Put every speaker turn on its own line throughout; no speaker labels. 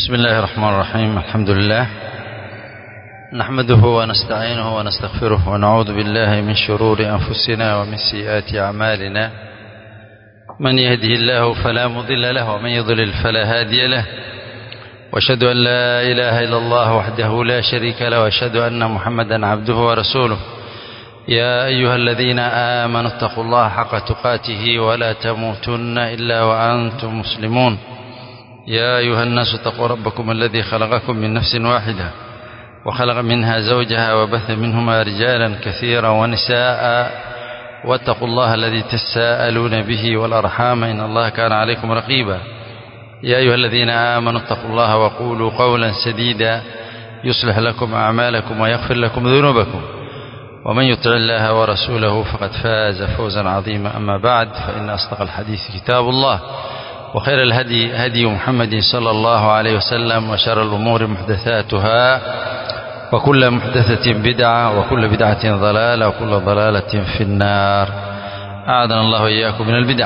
بسم الله الرحمن الرحيم الحمد لله نحمده ونستعينه ونستغفره ونعوذ بالله من شرور أنفسنا ومن سيئات أعمالنا من يهده الله فلا مضل له ومن يضلل فلا هادي له واشهد أن لا إله إلا الله وحده لا شريك له واشهد أن محمدا عبده ورسوله يا أيها الذين آمنوا اتقوا الله حق تقاته ولا تموتن إلا وأنتم مسلمون يا أيها الناس اتقوا ربكم الذي خلقكم من نفس واحدة وخلق منها زوجها وبث منهما رجالا كثيرا ونساء واتقوا الله الذي تساءلون به والأرحام إن الله كان عليكم رقيبا يا أيها الذين آمنوا اتقوا الله وقولوا قولا سديدا يصلح لكم أعمالكم ويغفر لكم ذنوبكم ومن يطع الله ورسوله فقد فاز فوزا عظيما أما بعد فإن أصدق الحديث كتاب الله وخير الهدي هدي محمد صلى الله عليه وسلم وشر الأمور محدثاتها وكل محدثة بدعة وكل بدعة ضلالة وكل ضلالة في النار أعاذنا الله إياكم من البدع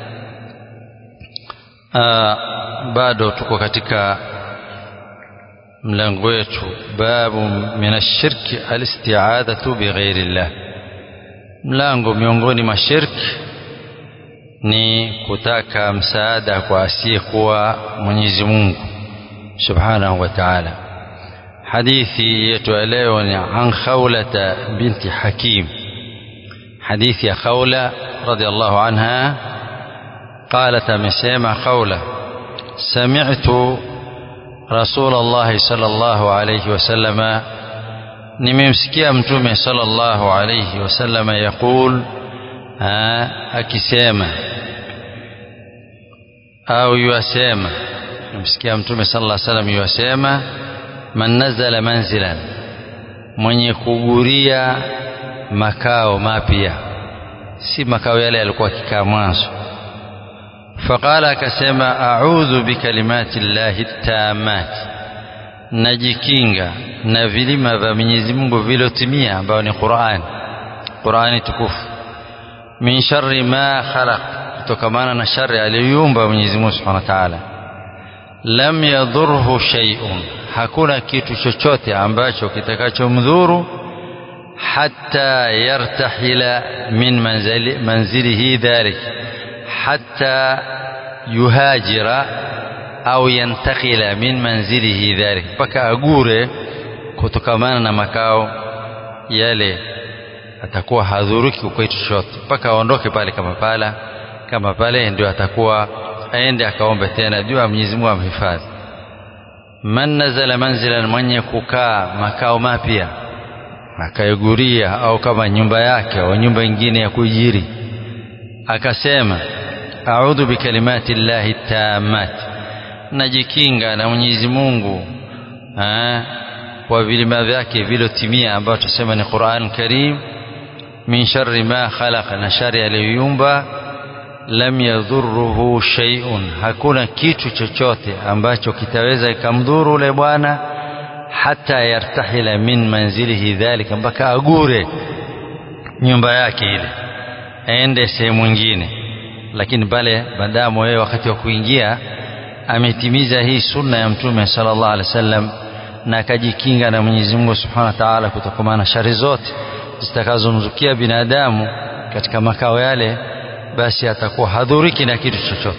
آه bado tuko katika mlango wetu babu min ashirki alistiadhatu bighairi llah mlango miongoni mwa shirki ni kutaka msaada kwa asiyekuwa Mwenyezi Mungu Subhanahu wa Ta'ala. Hadithi yetu ya leo ni an Khawlata binti Hakim. Hadithi ya Khawla radhiallahu anha قالت amesema Khawla sami'tu رسول الله صلى الله عليه وسلم nimemsikia mtume sallallahu alayhi wasallam yaqul akisema au yuasema nimsikia mtume sallallahu alayhi wasallam yuasema man nazala manzilan mwenye kuguria makao mapya si makao yale yalikuwa kikaa mwanzo faqala akasema a'udhu bikalimati llahi tammat najikinga na vilima vya Mwenyezi Mungu vilotimia ambao ni Qur'an Qur'ani tukufu min sharri ma khalaq kutokamana na shari aliyoumba Mwenyezi Mungu Subhanahu wa Ta'ala lam yadhurhu shay'un hakuna kitu chochote ambacho kitakachomdhuru hatta yartahila min manzili manzilihi dhalik hatta yuhajira au yantakila min manzilihi dhalik mpaka agure kutokamana na makao yale atakuwa hadhuruki kwa chochote mpaka aondoke pale kama pala kama pale ndio atakuwa aende akaombe tena jua Mwenyezi Mungu amhifadhi man nazala manzilan mwenye kukaa makao mapya akaiguria au kama nyumba yake au nyumba nyingine ya kuijiri akasema a'udhu bikalimati llahi tammat najikinga na Mwenyezi Mungu kwa vilima vyake vilotimia ambao tusema ni Qur'an Karim min sharri ma khalaqa na shari aliyoumba lam yadhurruhu shay'un hakuna kitu chochote ambacho kitaweza ikamdhuru ule bwana hata yartahila min manzilihi dhalika mpaka agure nyumba yake ile aende sehemu nyingine lakini pale baadamu wewe wakati wa kuingia ametimiza hii sunna ya mtume sallallahu alaihi wasallam na akajikinga na Mwenyezi Mungu Subhanahu wa Ta'ala kutokana na shari zote zitakazomzukia binadamu katika makao yale basi atakuwa hadhuriki na kitu chochote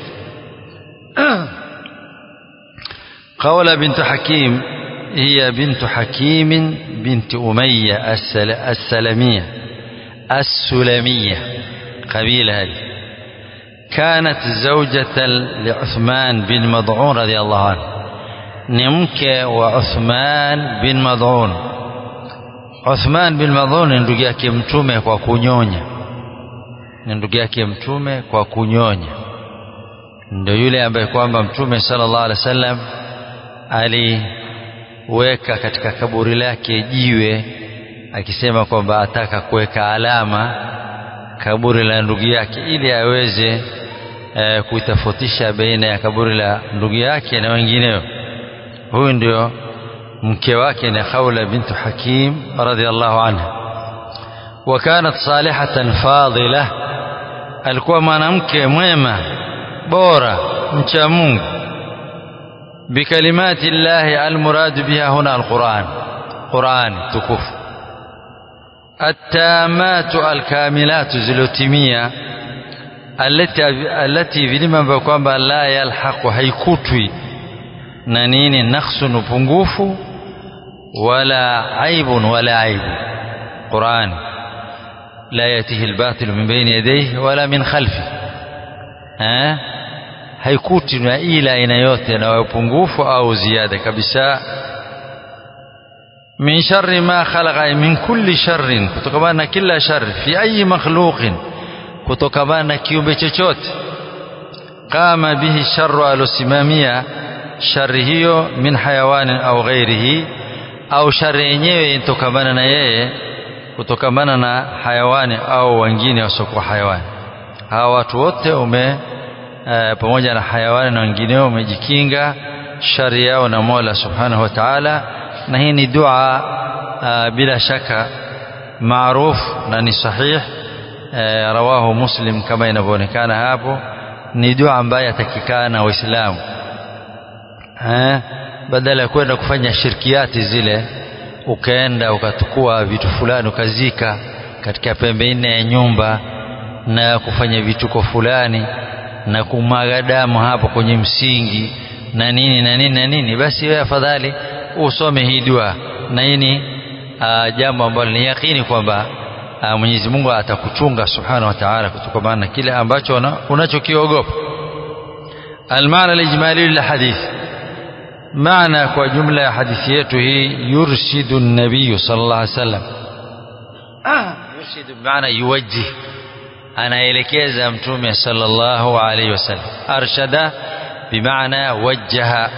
قول بنت حكيم هي بنت حكيم بنت أمية السلمية السلمية قبيلة هذه كانت زوجة لعثمان بن مضعون رضي الله عنه نمك وعثمان بن مضعون عثمان بن مضعون ni ndugu yake mtume kwa kunyonya ni ndugu yake mtume kwa kunyonya ndio yule ambaye kwamba mtume sallallahu alaihi wasallam aliweka katika kaburi lake jiwe akisema kwamba ataka kuweka alama kaburi la ndugu yake ili aweze e, kuitofautisha baina ya kaburi la ndugu yake na wengineo huyu ndio mke wake ni Khawla bintu Hakim radhiallahu anha wa kanat salihatan fadila alikuwa mwanamke mwema bora mcha Mungu بكلمات الله المراد بها هنا القرآن قرآن تكف التامات الكاملات زلوتمية التي التي vilima ambavyo kwamba la yalhaqu haikutwi na nini nakhsun upungufu wala aibun wala aibu Qur'an la yatihi albatil min bayni yadayhi wala min khalfi eh haikuti na ila aina yote na upungufu au ziada kabisa min sharri ma khalaqa min kulli sharrin kutokana na kila shari fi ayi makhluqin kutokana na kiumbe chochote kama bihi sharru alosimamia shari hiyo min hayawanin au ghairihi au shari yenyewe inatokamana na yeye kutokamana na hayawani au wengine wasiokuwa hayawani hawa watu wote ume e, pamoja na hayawani na wengineo umejikinga shari yao na Mola Subhanahu wa Ta'ala na hii ni dua e, bila shaka maarufu na ni sahih e, rawahu Muslim kama inavyoonekana hapo ni dua ambayo yatakikana waislamu eh badala ya kwenda kufanya shirkiati zile ukaenda ukatukua vitu fulani ukazika katika pembe nne ya nyumba na kufanya vituko fulani na kumwaga damu hapo kwenye msingi na nini na nini na nini basi wewe afadhali usome hii dua na hii ni jambo ambalo ni yakini kwamba Mwenyezi Mungu atakuchunga subhanahu wa ta'ala kutokana na kile ambacho unachokiogopa المعنى الإجمالي للحديث معنى وجملة حديثيته يرشد النبي صلى الله عليه وسلم آه يرشد بمعنى يوجه أنا إليكيز أمتومي صلى الله عليه وسلم أرشد بمعنى وجه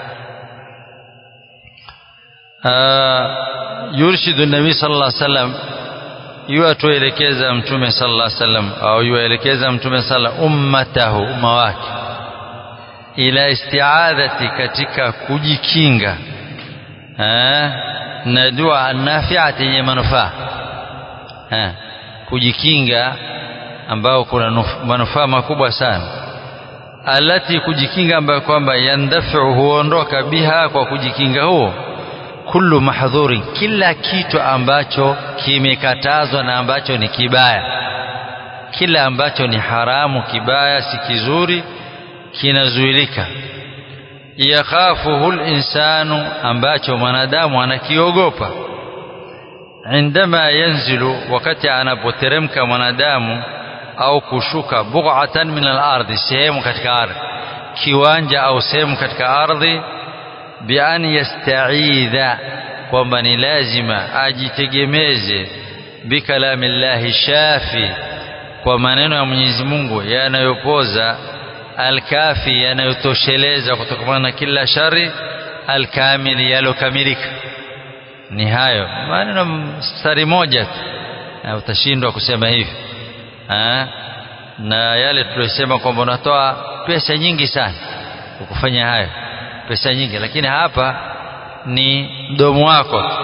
آه يرشد النبي صلى الله عليه وسلم yuatuelekeza mtume sallallahu alaihi wasallam au yuelekeza mtume sallallahu ummatahu umma wake ila isti'adhati katika kujikinga eh, na dua nafiati yenye manufaa eh, kujikinga ambao kuna manufaa makubwa sana alati kujikinga ambayo kwamba yandafiu huondoka biha kwa kujikinga huo kullu mahdhurin kila kitu ambacho kimekatazwa na ambacho ni kibaya kila ambacho ni haramu kibaya si kizuri kinazuilika yakhafuhu linsanu ambacho mwanadamu anakiogopa indama yanzilu wakati anapoteremka mwanadamu au kushuka bughatan min al-ardhi sehemu katika ardhi kiwanja au sehemu katika ardhi bian yasta'idha kwamba ni lazima ajitegemeze bikalami llahi shafi kwa maneno ya Mwenyezi Mungu yanayopoza alkafi yanayotosheleza kutokana na kila shari alkamili yalokamilika ni hayo maneno mstari moja tu utashindwa kusema hivi ha? na yale tulisema kwamba unatoa pesa nyingi sana kufanya hayo pesa nyingi lakini hapa ni mdomo wako tu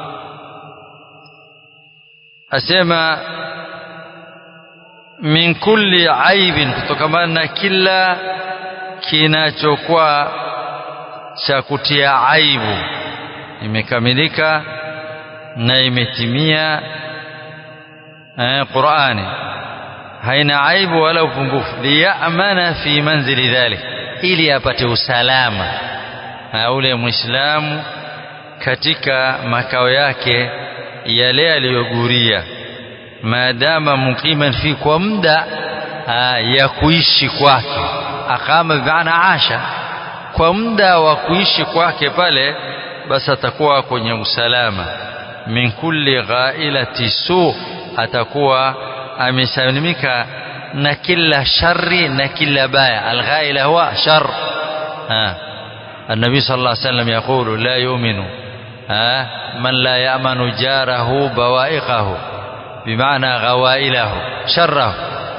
asema min kulli aibin kutokamana na kila kinachokuwa cha kutia aibu imekamilika na imetimia eh, Qur'ani haina aibu wala upungufu liyamana fi manzili dhalik ili apate usalama ule muislamu katika makao yake yale aliyoguria maadama muqiman fi kwa muda ya kuishi kwake akama bimaana asha kwa muda wa kuishi kwake pale basi atakuwa kwenye usalama min kulli ghailati su atakuwa amesalimika na kila shari na kila baya alghaila huwa shar النبي صلى الله عليه وسلم يقول لا يؤمن من لا يأمن جاره بوائقه بمعنى غوائله شره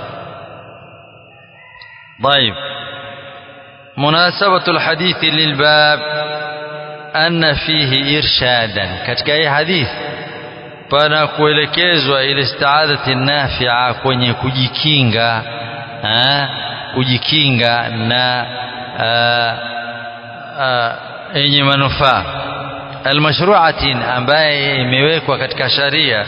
طيب مناسبة الحديث للباب أن فيه إرشادا katika hii hadith pana kuelekezwa ile istiadhati nafia kwenye kujikinga ha? kujikinga na yenye manufaa almashru'atin ambaye imewekwa katika sharia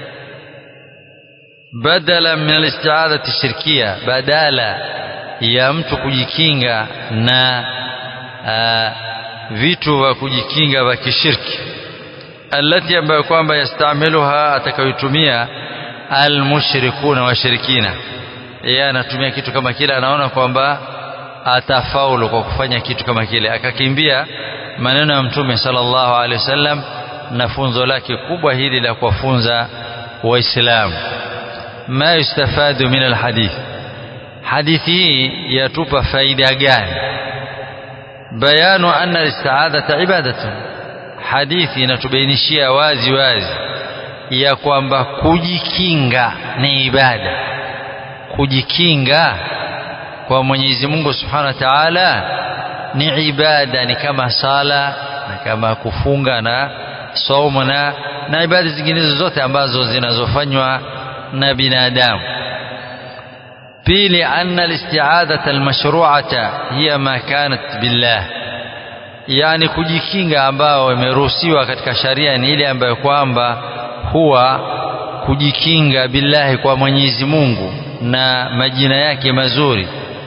badala min alisti'adati shirkia badala ya mtu kujikinga na aa, vitu vya kujikinga vya kishirki alati ambayo kwamba yastamiluha atakayotumia almushrikuna washirikina yeye anatumia kitu kama kile anaona kwamba atafaulu kwa kufanya kitu kama kile akakimbia maneno ya mtume sallallahu alaihi wasallam na funzo lake kubwa hili la kuwafunza waislamu ma yustafadu min alhadith hadithi hii yatupa faida gani bayanu anna alisti'adata ibadatun hadithi inatubainishia wazi wazi ya kwamba kujikinga ni ibada kujikinga kwa Mwenyezi Mungu Subhanahu wa Ta'ala ni ibada ni kama sala na kama kufunga na saumu na na ibada zingine zote ambazo zinazofanywa na binadamu pili anna alisti'adata almashru'ata hiya ma kanat billah yani kujikinga ambao imeruhusiwa katika sharia ni ile ambayo kwamba huwa kujikinga billahi kwa Mwenyezi Mungu na majina yake mazuri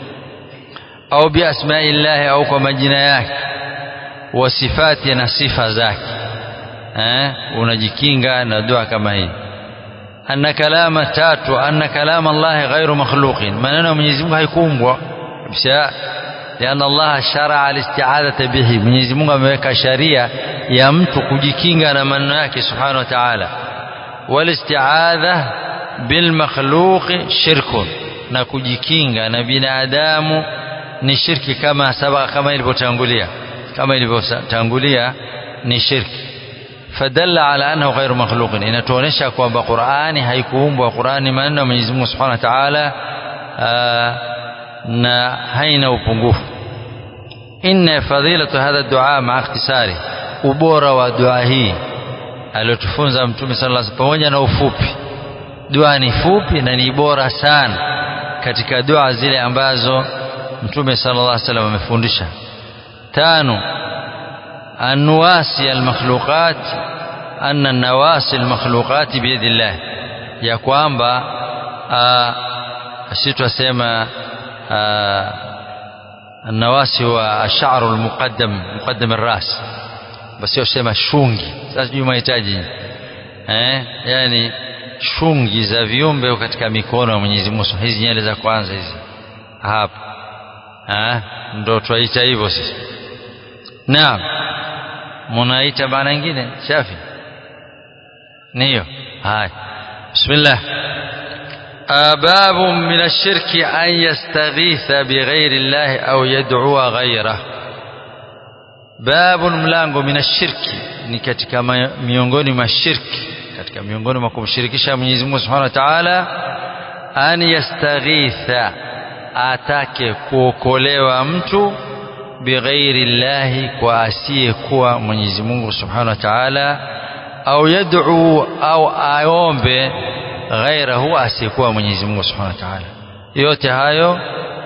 au biasmaillahi au kwa majina yake wa sifati na sifa zake eh unajikinga na dua kama hii anna kalama tatu anna kalama Allah ghairu makhluqin maneno ya Mwenyezi Mungu haikuumbwa kabisa لأن الله شرع الاستعاذة به Mwenyezi Mungu ameweka sharia ya mtu kujikinga na maneno yake Subhanahu wa Ta'ala walisti'adha bil makhluq shirkun na kujikinga na binadamu ni shirki kama sabaka kama ilivyotangulia kama ilivyotangulia ni shirki fadalla ala annahu ghairu makhluqin inatuonesha kwamba Qur'ani haikuumbwa Qur'ani maneno ya Mwenyezi Mungu Subhanahu wa Ta'ala na haina upungufu inna fadilatu hadha dua ma ikhtisari ubora wa dua hii aliyotufunza mtume sallallahu alaihi pamoja na ufupi dua ni fupi na ni bora sana katika dua zile ambazo mtume sallallahu alaihi wasallam amefundisha tano anwasi almakhluqat anna nawasi almakhluqat biyadillah ya kwamba sisi twasema النواسي هو الشعر المقدم مقدم الراس بس يسمى shungi sasa sijui mahitaji eh yani shungi za viumbe katika mikono ya Mwenyezi Mungu hizi nyele za kwanza hizi hapa ah ndo twaita hivyo sisi naam munaita maana nyingine shafi niyo haya bismillah باب من الشرك أن يستغيث بغير الله أو يدعو غيره باب mlango min ashirki ni katika miongoni mwa shirki katika miongoni mwa kumshirikisha Mwenyezi Mungu Subhanahu wa Ta'ala an yastaghitha atake kuokolewa mtu bighairi llahi kwa asiyekuwa Mwenyezi Mungu Subhanahu wa Ta'ala au yad'u au aombe ghairahu asiyekuwa Mwenyezi Mungu Subhanahu wa Ta'ala. Yote hayo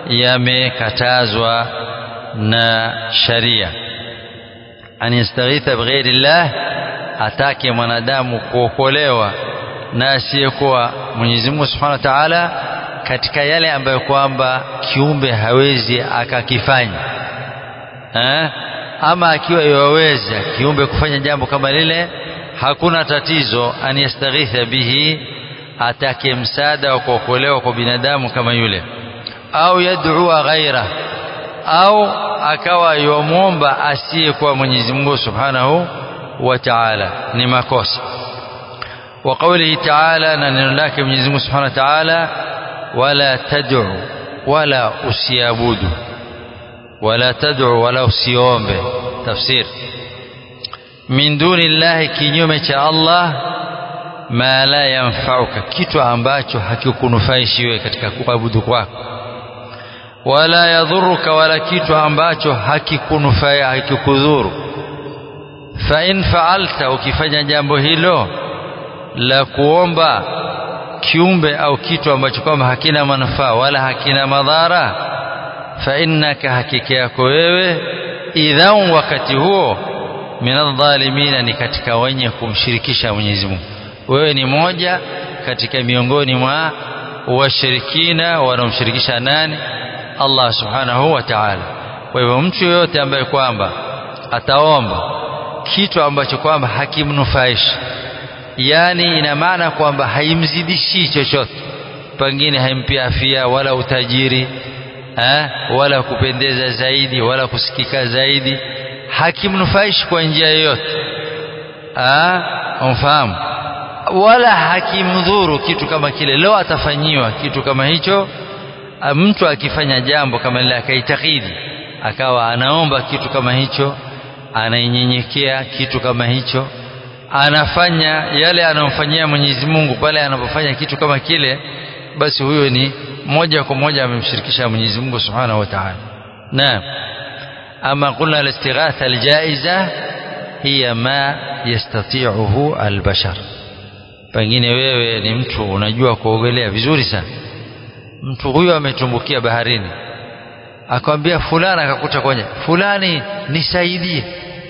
yamekatazwa na sharia. An yastaghitha bighairi llah, atake mwanadamu kuokolewa na asiyekuwa Mwenyezi Mungu Subhanahu wa Ta'ala katika yale ambayo kwamba kiumbe hawezi akakifanya eh? ama akiwa yaweza kiumbe kufanya jambo kama lile hakuna tatizo an yastaghitha bihi atake msaada wa kuokolewa kwa binadamu kama yule au yad'ua ghaira au akawa yomwomba asiyekuwa Mwenyezi Mungu Subhanahu wa Ta'ala ni makosa wa qawlihi ta'ala na neno lake Mwenyezi Mungu Subhanahu wa Ta'ala wala tad'u wala usiabudu wala tad'u wala usiombe tafsir min duni llahi kinyume cha Allah ma la yanfauka kitu ambacho hakikunufaishi wewe katika kuabudu kwako wala yadhuruka wala kitu ambacho hakikunufai hakikudhuru fa in faalta ukifanya jambo hilo la kuomba kiumbe au kitu ambacho kwamba hakina manufaa wala hakina madhara fa innaka hakika yako wewe idhan wakati huo minadhalimina ni katika wenye kumshirikisha Mwenyezi Mungu wewe ni moja katika miongoni mwa washirikina wanaomshirikisha nani Allah subhanahu wa ta'ala kwa hivyo mtu yoyote ambaye kwamba ataomba kitu ambacho kwamba hakimnufaishi yani ina maana kwamba haimzidishi chochote pengine haimpi afya wala utajiri ha? wala kupendeza zaidi wala kusikika zaidi hakimnufaishi kwa njia yoyote umfahamu wala hakimdhuru kitu kama kile leo atafanyiwa kitu kama hicho mtu akifanya jambo kama lile akaitakidi akawa anaomba kitu kama hicho anainyenyekea kitu kama hicho anafanya yale anayomfanyia Mwenyezi Mungu pale anapofanya kitu kama kile basi huyo ni moja kwa moja amemshirikisha Mwenyezi Mungu Subhanahu wa Ta'ala naam ama qulna al-istighatha al-jaiza hiya ma yastati'uhu al-bashar pengine wewe ni mtu unajua kuogelea vizuri sana mtu huyo ametumbukia baharini akamwambia fulani akakuta kwenye fulani nisaidie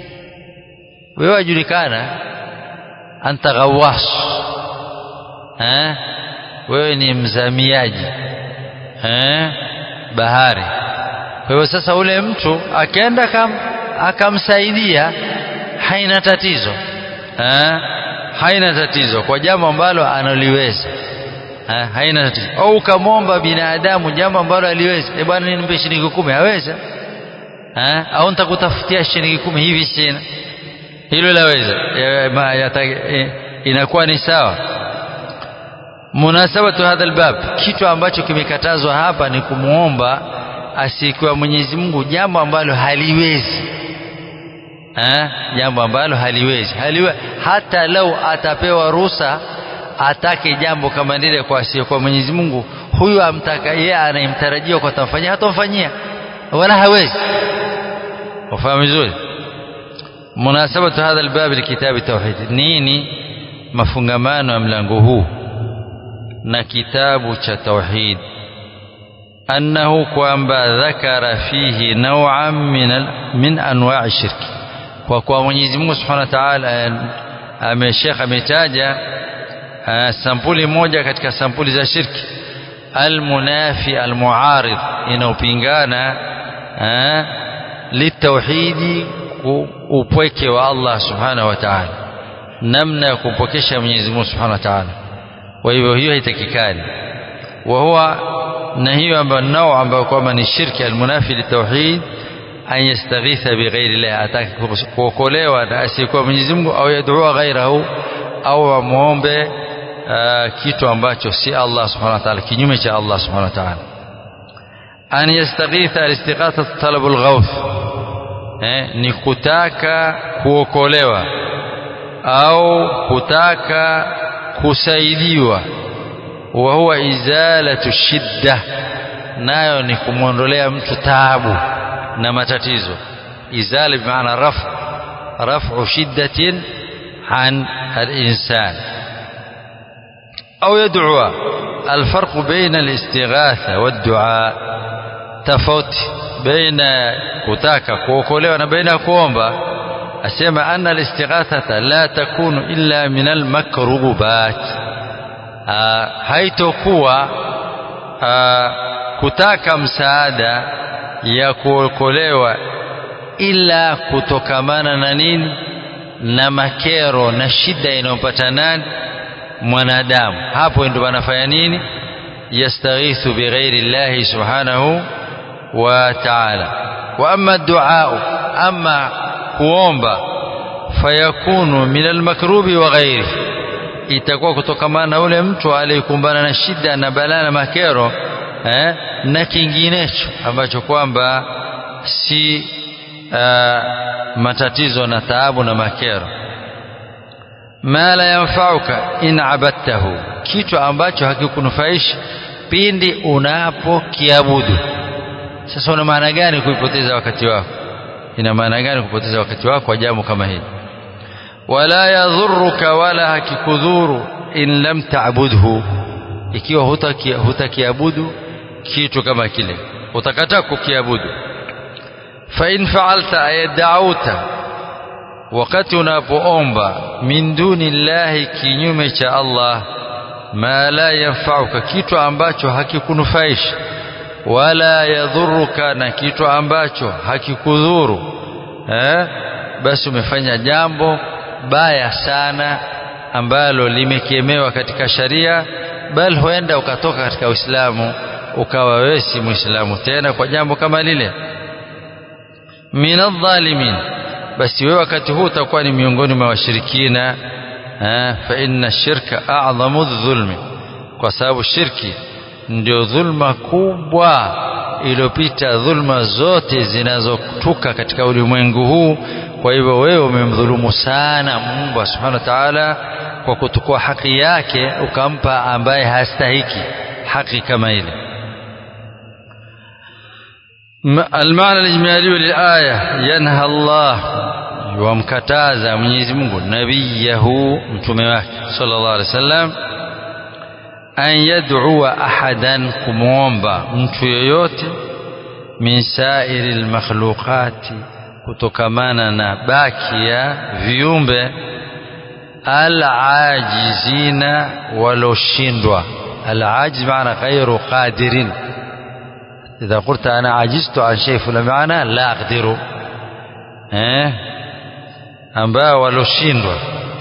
wewe wajulikana anta ghawas eh wewe ni mzamiaji eh bahari kwa hivyo sasa ule mtu akaenda kam akamsaidia haina tatizo eh haina tatizo kwa jambo ambalo analiweza ha, haina tatizo au ukamwomba binadamu jambo ambalo aliweza e bwana nipe shilingi kumi aweza ha? au nitakutafutia shilingi kumi hivi sina hilo laweza e, inakuwa ni sawa munasabatu hadha albab kitu ambacho kimekatazwa hapa ni kumwomba asiyekuwa Mwenyezi Mungu jambo ambalo haliwezi ha? jambo ambalo haliwezi haliwe hata lau atapewa ruhusa atake jambo kama lile kwa asiyekuwa Mwenyezi Mungu huyu amtaka yeye anayemtarajia kwa tamfanyia hatomfanyia wala hawezi ufahamu vizuri munasabatu hadha albab likitabi tauhid nini mafungamano ya mlango huu na kitabu cha tauhid annahu kwamba dhakara fihi naw'an min min anwa'i shirki kwa kwa Mwenyezi Mungu Subhanahu wa Ta'ala ameshekha ametaja sampuli moja katika sampuli za shirki almunafi almuarid inaopingana litauhidi upweke wa Allah Subhanahu wa Ta'ala namna ya kumpokesha Mwenyezi Mungu Subhanahu wa Ta'ala kwa hivyo hiyo haitakikani wa huwa na hiyo ambayo nao ambayo kwamba ni shirki almunafi litauhid an yastaghitha bighairi llah ataka kuokolewa na asiyekuwa Mwenyezi Mungu au yad'ua ghairahu au amuombe kitu ambacho si Allah subhanahu wa ta'ala kinyume cha Allah subhanahu wa ta'ala an yastaghitha alistighatha talabul ghawth eh, ni kutaka kuokolewa au kutaka kusaidiwa wa huwa izalatu shidda nayo ni kumwondolea mtu taabu na matatizo izala bimaana rafu rafu shiddatin an al-insan au yad'u الفرق بين الاستغاثة والدعاء تفوت بين kutaka kuokolewa na baina kuomba asema anna al-istighathata la takunu illa min al-makrubat haitokuwa kutaka msaada ya kuokolewa ila kutokamana na nini na makero na shida inayopata nani mwanadamu hapo ndio wanafanya nini yastaghithu bighairi llahi subhanahu wa ta'ala wa amma du'a amma kuomba fayakunu min almakrubi wa ghairi itakuwa kutokamana na ule mtu aliyekumbana na shida na balaa na makero eh, na kinginecho ambacho kwamba si uh, matatizo na taabu na makero ma la yanfauka in abadtahu kitu ambacho hakikunufaishi pindi unapokiabudu sasa una maana gani kuipoteza wakati wako ina maana gani kupoteza wakati wako kwa jambo kama hili wala yadhuruka wala hakikudhuru in lam ta'budhu ikiwa hutakiabudu huta kitu kama kile utakataa kukiabudu fa in fa'alta ayad'auta wakati unapoomba min duni llahi kinyume cha Allah ma la yanfa'uka kitu ambacho hakikunufaishi wala yadhuruka na kitu ambacho hakikudhuru eh basi umefanya jambo baya sana ambalo limekemewa katika sharia bal huenda ukatoka katika Uislamu ukawa wewe si Muislamu tena kwa jambo kama lile minadh-dhalimin basi wewe wakati huu utakuwa ni miongoni mwa washirikina fa inna shirka a'zamu dhulmi kwa sababu shirki ndio dhulma kubwa iliyopita dhulma zote zinazotuka katika ulimwengu huu kwa hivyo wewe umemdhulumu sana Mungu subhanahu wa ta'ala kwa kutukua haki yake ukampa ambaye hastahiki haki kama ile المعنى الإجمالي للآية ينهى الله ومكتازا Mwenyezi Mungu nabiyahu mtume wake sallallahu alaihi wasallam an yad'ua ahadan kumwomba mtu yoyote min sairi almakhluqati kutokamana na baki ya viumbe alajizina waloshindwa alajiz maana ghairu qadirin إذا قلت أنا عجزت عن شيء فلا معنى لا أقدر eh ambao waloshindwa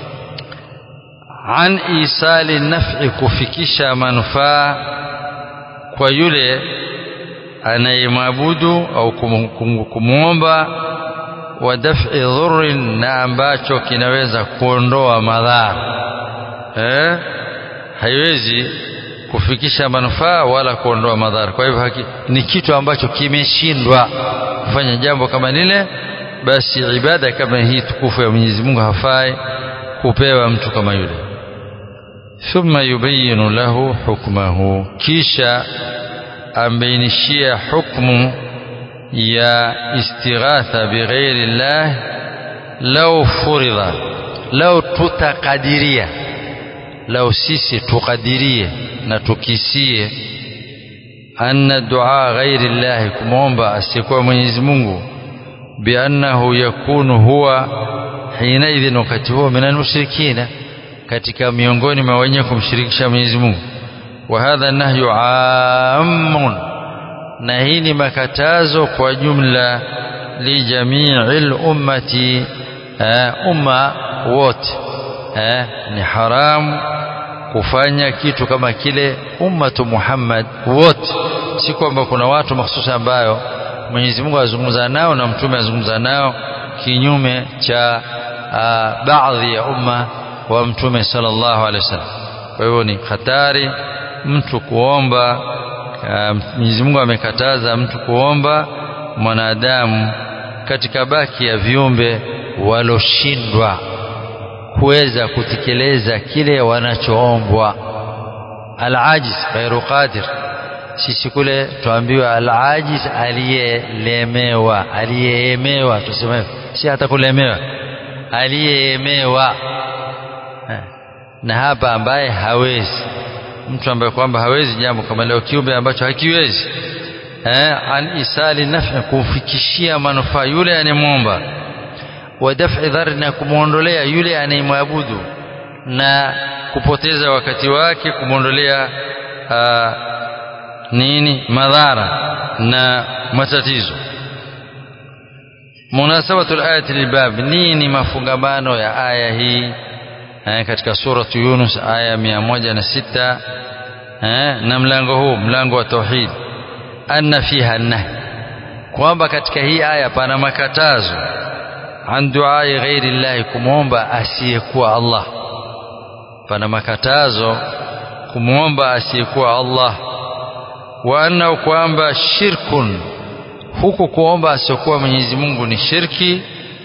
an isali naf'i kufikisha manufaa kwa yule anayemwabudu au kumwomba wa daf'i dhurrin na ambacho kinaweza kuondoa madhara eh haiwezi kufikisha manufaa wala kuondoa madhara kwa hivyo ni kitu ambacho kimeshindwa kufanya jambo kama lile basi ibada kama hii tukufu ya Mwenyezi Mungu hafai kupewa mtu kama yule thumma yubayinu lahu hukmahu kisha ambainishia hukmu ya istighatha bighairi llah lau furidha lau tutakadiria lau sisi tukadirie na tukisie anna dua ghairi llahi kumwomba asiyekuwa Mwenyezi Mungu biannahu yakunu huwa hinaidhin wakati huo minal mushrikina katika miongoni mwa wenye kumshirikisha Mwenyezi Mungu wa hadha nahyu ammun na hii ni makatazo kwa jumla li jami'il ummati umma wote ni haramu kufanya kitu kama kile ummatu Muhammad wote si kwamba kuna watu mahsusi ambayo Mwenyezi Mungu azungumza nao na mtume azungumza nao kinyume cha baadhi ya umma wa mtume sallallahu alaihi wasallam kwa hivyo ni hatari mtu kuomba Mwenyezi Mungu amekataza mtu kuomba mwanadamu katika baki ya viumbe waloshindwa kuweza kutekeleza kile wanachoombwa alajiz ghairu qadir sisi kule tuambiwa alajiz aliyelemewa aliyeemewa tuseme si hata kulemewa aliyeemewa na hapa ambaye hawezi mtu ambaye kwamba hawezi jambo kama leo kiumbe ambacho hakiwezi eh an isali naf'i kumfikishia manufaa yule anemwomba wa daf'i dhar na kumwondolea yule anayemwabudu na kupoteza wakati wake kumwondolea nini madhara na matatizo munasabatu al-ayati lilbab nini mafungamano ya aya hii eh, katika suratu Yunus aya mia moja na sita eh, na mlango huu mlango wa tauhid anna fiha nahy kwamba katika hii aya pana makatazo an duai ghairi llahi kumwomba asiyekuwa Allah pana makatazo kumwomba asiyekuwa Allah wa anna kwamba shirkun huku kuomba asiyekuwa Mwenyezi Mungu ni shirki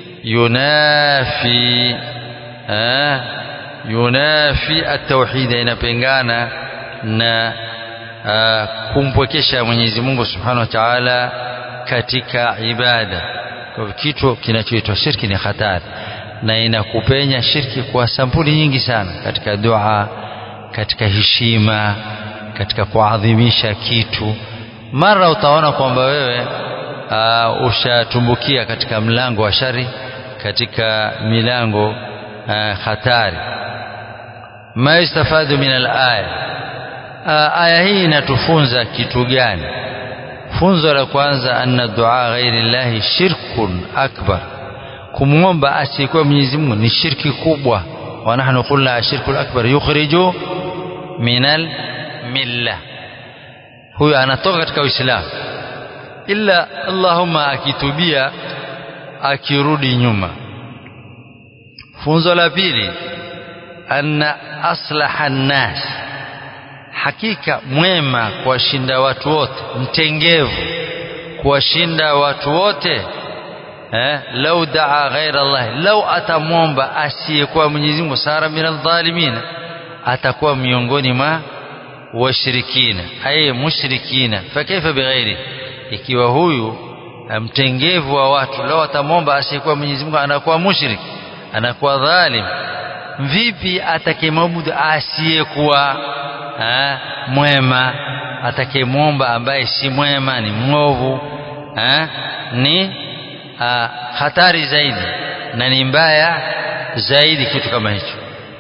yunafi eh, yunafi at-tauhid inapingana na uh, kumpwekesha Mwenyezi Mungu Subhanahu wa Ta'ala katika ibada. Kwa kitu kinachoitwa shirki ni hatari na inakupenya shirki kwa sampuli nyingi sana katika dua, katika heshima, katika kuadhimisha kitu. Mara utaona kwamba wewe uh, ushatumbukia katika mlango wa shari katika milango uh, hatari ma yustafadu min alaya uh, aya hii inatufunza kitu gani funzo la kwanza anna dua ghairi llahi shirkun akbar kumwomba asiyekuwa Mwenyezi Mungu ni shirki kubwa wa nahnu qulna ashirku akbar yukhriju minal milla huyo anatoka katika Uislamu illa Allahumma akitubia akirudi nyuma funzo la pili anna aslaha nnas hakika mwema kuwashinda watu wote mtengevu kuwashinda watu wote eh lau daa ghaira Allah lau atamwomba asiyekuwa Mwenyezi Mungu sara minal dhalimin atakuwa miongoni mwa washirikina ay mushrikina fakaifa bighairi ikiwa huyu mtengevu wa watu lau atamwomba asiyekuwa Mwenyezi Mungu anakuwa mushrik anakuwa dhalim vipi atakemwabudu asiyekuwa mwema atakemwomba ambaye si mwema ni mwovu ha? ni ha, hatari zaidi na ni mbaya zaidi kitu kama hicho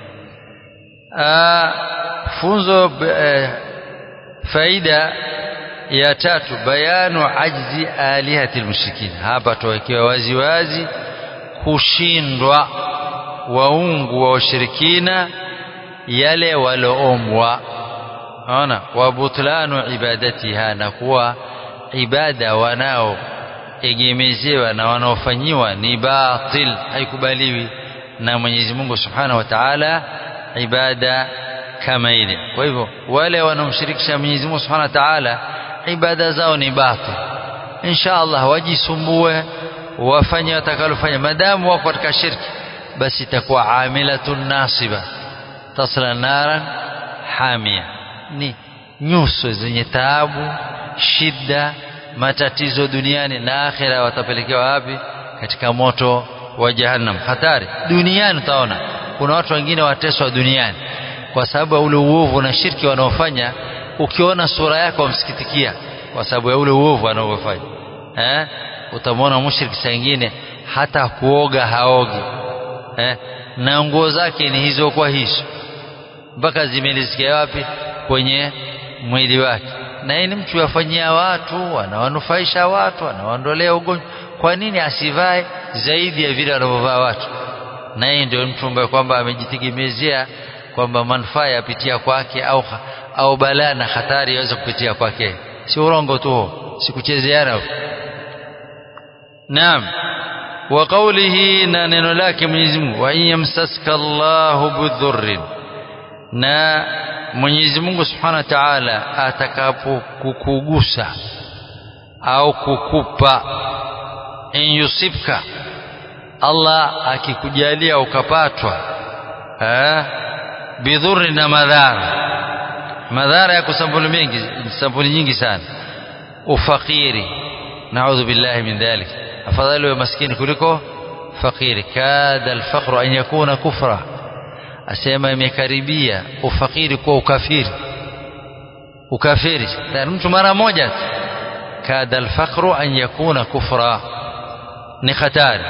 funzo eh, faida ya tatu bayanu ajzi alihati almushrikin hapa tuwekewa wazi wazi kushindwa waungu wa washirikina yale waloombwa ona wa butlanu ibadatiha na kuwa ibada wanao egemezewa na wanaofanyiwa ni batil haikubaliwi na Mwenyezi Mungu Subhanahu wa Ta'ala ibada kama ile kwa hivyo wale wanaomshirikisha Mwenyezi Mungu Subhanahu wa Ta'ala ibada zao ni batil insha Allah wajisumbue wafanye watakalofanya madamu wako katika shirki basi itakuwa amilatun nasiba tasla naran hamia ni nyuso zenye taabu shida matatizo duniani na akhira watapelekewa wapi katika moto wa jahannam hatari duniani utaona kuna watu wengine wateswa duniani kwa sababu ya ule uovu na shirki wanaofanya ukiona sura yako wamsikitikia kwa sababu ya ule uovu wanaofanya eh utamwona mushriki sangine hata kuoga haogi eh na nguo zake ni hizo kwa hizo mpaka zimelisikia wapi kwenye mwili wake na yeye ni mtu yafanyia watu anawanufaisha watu anawaondolea ugonjwa kwa nini asivae zaidi ya vile wanavyovaa watu na yeye ndio mtu ambaye kwamba amejitegemezea kwamba manufaa yapitia kwake au au balaa na hatari yaweza kupitia kwake si urongo tu si kuchezeana naam wa qawlihi na neno lake Mwenyezi Mungu wa yamsaska Allahu bidhurrin na Mwenyezi Mungu Subhanahu wa Ta'ala atakapokukugusa au kukupa in yusibka Allah akikujalia ukapatwa eh bidhurri na madhara madhara yako sampuli mengi sampuli nyingi sana ufakiri naudhu billahi min dhalik afadhali wa maskini kuliko fakiri kada alfaqru an yakuna kufra asema imekaribia ufakiri kwa ukafiri ukafiri na mtu mara moja kada alfaqru an yakuna kufra ni hatari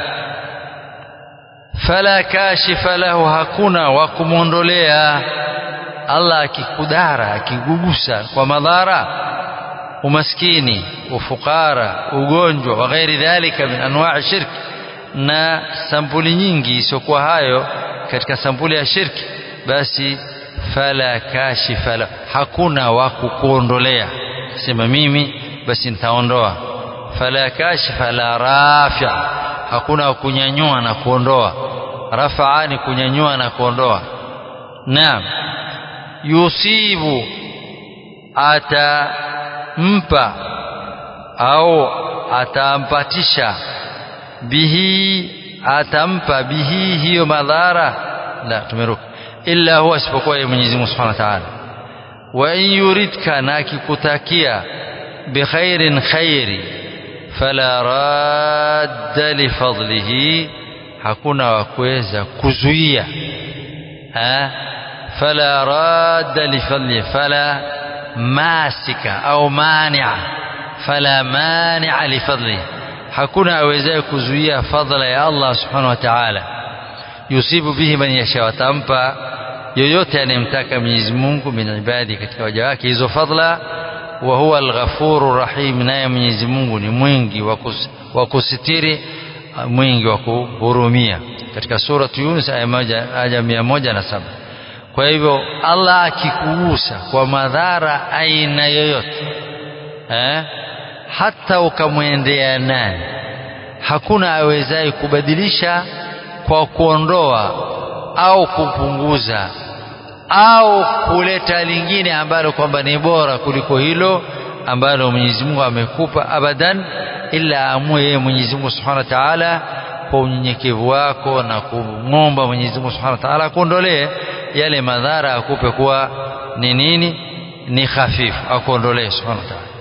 fala kashifa lahu hakuna wa kumwondolea Allah akikudara akigugusa kwa madhara umaskini ufukara ugonjwa wa ghairi dhalika min anwa'i shirk na sampuli nyingi isiokuwa hayo katika sampuli ya shirki basi fala kashifa la hakuna wa kukuondolea sema mimi basi nitaondoa fala kashifa la rafi hakuna wa kunyanyua na kuondoa rafaa ni kunyanyua na kuondoa naam yusibu atampa au atampatisha bihi atampa bihi hiyo madhara la tumeruka illa huwa isipokuwa yeye Mwenyezi Mungu Subhanahu wa Ta'ala wa in yuridka na akikutakia bikhairin khairi fala radda li fadlihi hakuna wa kuweza kuzuia ha fala radda li fadlihi fala masika au mani'a fala mani'a li fadlihi hakuna awezaye kuzuia fadhila ya Allah subhanahu wa ta'ala yusibu bihi man yasha watampa yoyote anayemtaka Mwenyezi Mungu min ibadi katika waja wake hizo fadhila wa huwa al-ghafuru rahim naye Mwenyezi Mungu ni mwingi wa kusitiri mwingi wa kuhurumia katika sura Yunus aya moja aya mia moja na saba kwa hivyo Allah akikugusa kwa madhara aina yoyote eh, hata ukamwendea nani hakuna awezaye kubadilisha kwa kuondoa au kupunguza au kuleta lingine ambalo kwamba ni bora kuliko hilo ambalo Mwenyezi Mungu amekupa abadan ila amue yeye Mwenyezi Mungu Subhanahu wa Ta'ala kwa unyenyekevu wako na kumwomba Mwenyezi Mungu Subhanahu wa Ta'ala akuondolee yale madhara akupe kuwa ni nini ni hafifu akuondolee Subhanahu wa Ta'ala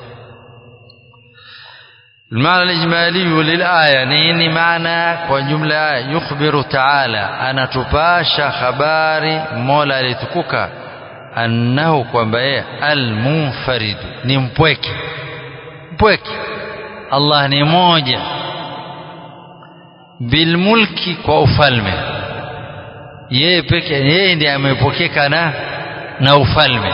المعنى الإجمالي للآية نيني معنى وجملة يخبر تعالى أنا تباشى خباري مولا لتكوكا أنه كوانبايا المنفرد نمبوك مبوك الله نموجة bilmulki kwa ufalme yeye peke yeye ndiye amepokeka na na ufalme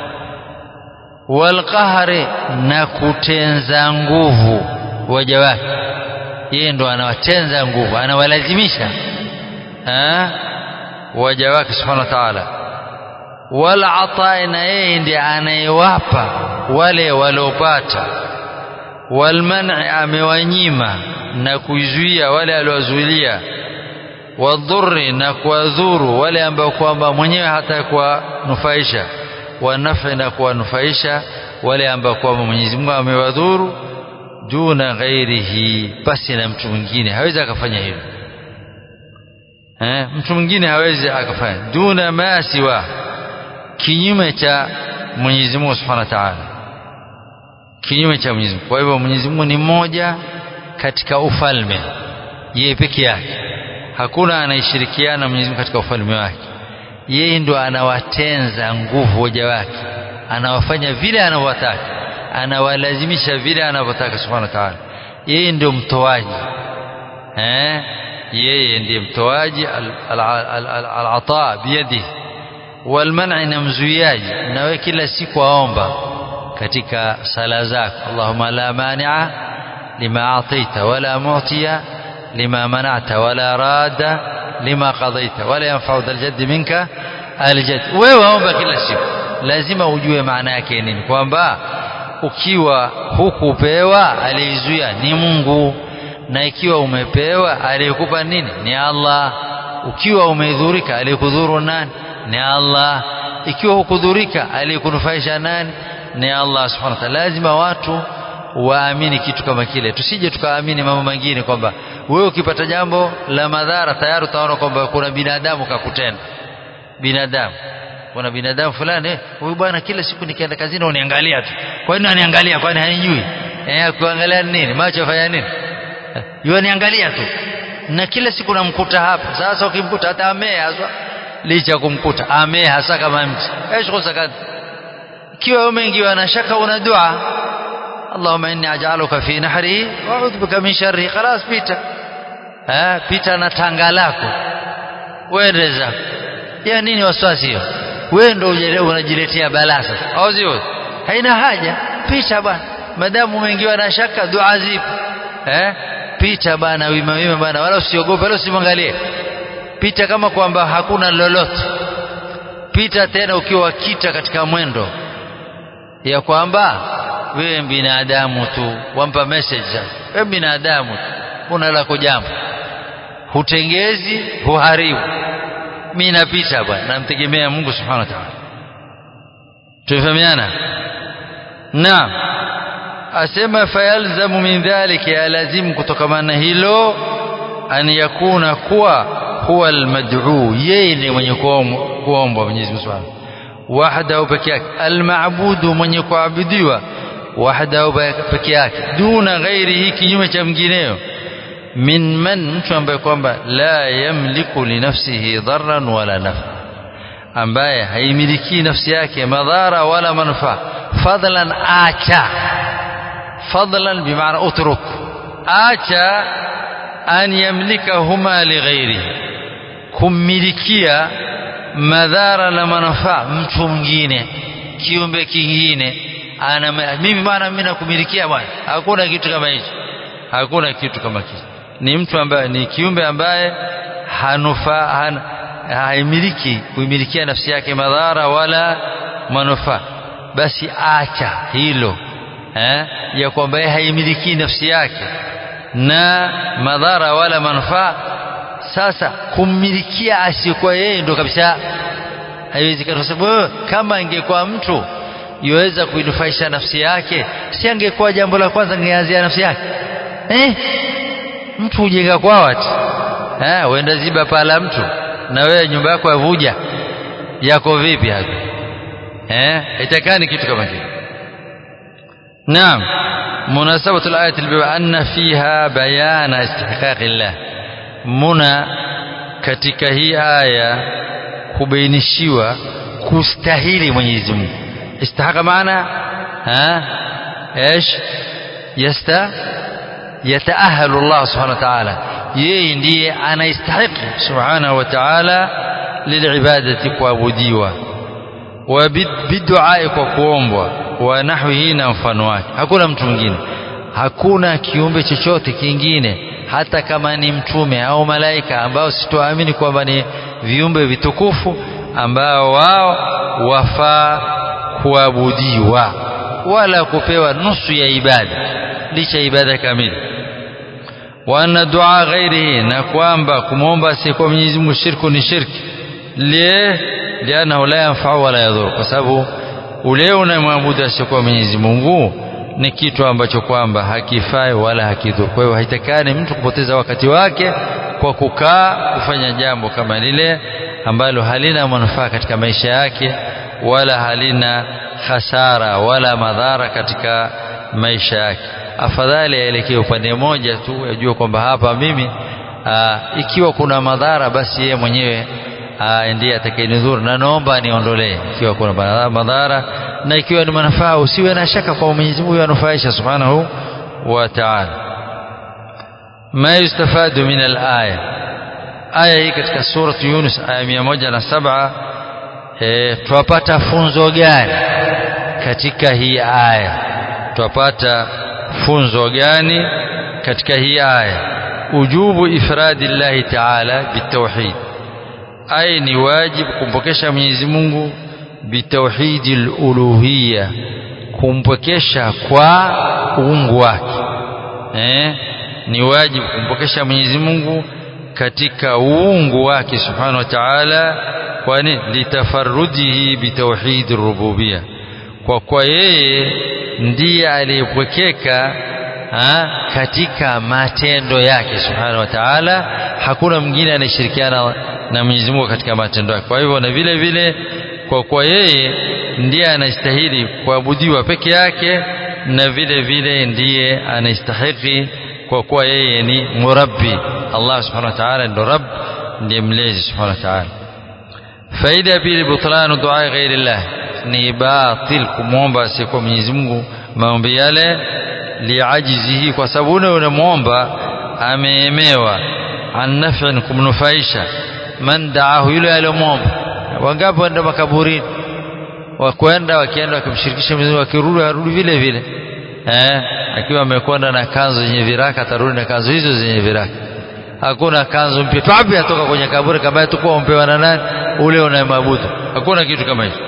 walqahari na kutenza nguvu waja wake yeye ndo anawatenza nguvu anawalazimisha waja wake subhanahu wa ta'ala wal atai na yeye ndiye anayewapa wale waliopata wal man'i amewanyima na kuizuia wale aliowazuilia wadhurri na kuwadhuru wale ambao kwamba mwenyewe hata kuwanufaisha wanafi na kuwanufaisha wale ambao kwamba Mwenyezi Mungu amewadhuru duna ghairihi basi na mtu mwingine hawezi akafanya hivyo eh mtu mwingine hawezi akafanya duna ma siwa kinyume cha Mwenyezi Mungu Subhanahu wa Ta'ala kinyume cha Mwenyezi Mungu kwa hivyo Mwenyezi Mungu ni mmoja katika ufalme yeye peke yake hakuna anayeshirikiana Mwenyezi Mungu katika ufalme wake yeye ndo anawatenza nguvu waja wake anawafanya vile anavyotaka anawalazimisha vile anavyotaka subhanahu wa ta'ala yeye ndio mtoaji eh yeye ndiye mtoaji al-ata biyadi walman'i na mzuiaji nawe kila siku aomba katika sala zako Allahumma la mani'a lima ataita wala mu'tiya lima mana'ta wala rada lima qadaita wala yanfa'u dhal jaddi minka aljadd wewe omba kila siku lazima ujue maana yake nini kwamba ukiwa hukupewa aliyezuia ni Mungu na ikiwa umepewa aliyekupa nini ni Allah ukiwa umedhurika aliyekudhuru nani ni Allah ikiwa hukudhurika aliyekunufaisha nani ni Allah subhanahu wa ta'ala lazima watu waamini kitu kama kile tusije tukaamini mambo mengine kwamba wewe ukipata jambo la madhara tayari utaona kwamba kuna binadamu kakutenda binadamu kuna binadamu fulani huyu bwana kila siku nikienda kazini uniangalia tu kwa nini aniangalia kwani hanijui eh kuangalia nini macho yafanya nini yeye niangalia tu na kila siku namkuta hapa sasa ukimkuta hata amee haswa licha kumkuta amee hasa kama mti ايش غسكت kiwa umeingiwa na shaka una dua اللهم اني اجعلك في نحره واعوذ بك من شره خلاص pita eh pita na tanga lako wewe zako ya nini wasiwasi hiyo wewe ndio unajiletea balaa sasa au sio haina haja pita bwana madamu umeingiwa na shaka dua zipo eh pita bwana wima wima bwana wala usiogope wala usimwangalie pita kama kwamba hakuna lolote pita tena ukiwa kita katika mwendo ya kwamba wewe binadamu tu wampa message sasa wewe binadamu kuna lako jambo hutengezi huharibu mimi napita bwana namtegemea Mungu subhanahu wa ta'ala tufahamiana naam asema fayalzamu min dhalika yalazimu kutokamana hilo an yakuna kuwa huwa almad'u yeye ndiye mwenye kuomba Mwenyezi Mungu Subhanahu wahdahu peke yake almabudu mwenye kuabudiwa wahdahu peke yake duna ghairihi kinyume cha mwingineo min man mtu ambaye kwamba la yamliku li nafsihi dharran wala nafa ambaye haimiliki nafsi yake madhara wala manufaa fadlan acha fadlan bimaana utruk acha an yamlikahuma lighairihi kummilikia madhara na manufaa mtu mwingine kiumbe kingine ana mimi bwana mimi nakumilikia bwana hakuna kitu kama hicho hakuna kitu kama hicho ni mtu ambaye ni kiumbe ambaye hanufaa han, haimiliki kuimilikia nafsi yake madhara wala manufaa basi acha hilo eh, ya kwamba yeye haimiliki nafsi yake na madhara wala manufaa sasa kummilikia asiyekuwa yeye ndo kabisa haiwezekani kwa sababu kama ingekuwa mtu yuweza kuinufaisha nafsi yake si angekuwa jambo la kwanza angeanzia nafsi yake eh? mtu hujenga kwa watu eh, uenda ziba pala mtu na wewe nyumba yako yavuja yako vipi hapo eh itakani kitu kama kile naam مناسبة الآية البيبة أن فيها بيان استحقاق الله منا katika hii aya kubainishiwa kustahili Mwenyezi Mungu istahaqa maana ha ايش يستا يتأهل الله سبحانه وتعالى yeye ndiye anaistahiki subhanahu wa ta'ala lilibadati kuabudiwa wa biduai kwa kuombwa wa nahwihi na mfano wake hakuna mtu mwingine hakuna kiumbe chochote kingine hata kama ni mtume au malaika ambao sitoamini kwamba ni viumbe vitukufu ambao wao wafaa kuabudiwa wala kupewa nusu ya ibada licha ibada kamili wa anna dua ghairihi na kwamba kumwomba asiyekuwa Mwenyezi Mungu shirku ni shirki lie lianahu la yanfau wala yadhuru kwa sababu ule unamwabudu asiyekuwa Mwenyezi Mungu ni kitu ambacho kwamba hakifai wala hakidhuru kwa hiyo haitakani mtu kupoteza wakati wake kwa kukaa kufanya jambo kama lile ambalo halina manufaa katika maisha yake wala halina hasara wala madhara katika maisha yake afadhali aelekee upande mmoja tu ajue kwamba hapa mimi aa, ikiwa kuna madhara basi yeye mwenyewe ndiye atakayenidhuru na naomba niondolee ikiwa kuna madhara na ikiwa ni manufaa usiwe na shaka kwa Mwenyezi Mungu yanufaisha subhanahu wa ta'ala ma yustafadu min al-aya aya hii katika surah Yunus aya 107 eh twapata funzo gani katika hii aya twapata funzo gani katika hii aya ujubu ifradi llahi taala bitauhid aya ni wajibu kumpokesha Mwenyezi Mungu bitauhidi luluhiya kumpokesha kwa uungu wake eh? ni wajibu kumpokesha Mwenyezi Mungu katika uungu wake subhanahu wa ta'ala kwani litafarrudihi bitauhid rububia kwa kwa yeye ndiye aliyepwekeka katika matendo yake subhanahu wa ta'ala hakuna mwingine anayeshirikiana na Mwenyezi Mungu katika matendo yake kwa hivyo na vile vile kwa kwa yeye ndiye anastahili kuabudiwa peke yake na vile vile ndiye anastahili kwa kuwa yeye ni murabbi Allah subhanahu wa ta'ala ndo rabb ndiye mlezi subhanahu wa ta'ala faida ya pili butlanu dua ghairi llah ni batil kumwomba asiyekuwa Mwenyezi Mungu maombi yale liajizihi kwa sababu ule unamwomba ameemewa an naf'in kumnufaisha man daahu yule aliyomwomba wangapi waenda makaburini wakwenda wakienda wakimshirikisha Mwenyezi Mungu wakirudi arudi vile vile eh akiwa amekwenda na kanzu zenye viraka atarudi na kanzu hizo zenye viraka hakuna kanzu mpya twapi atoka kwenye kaburi kama tukua umpewa na nani ule unayemwabudu hakuna kitu kama hicho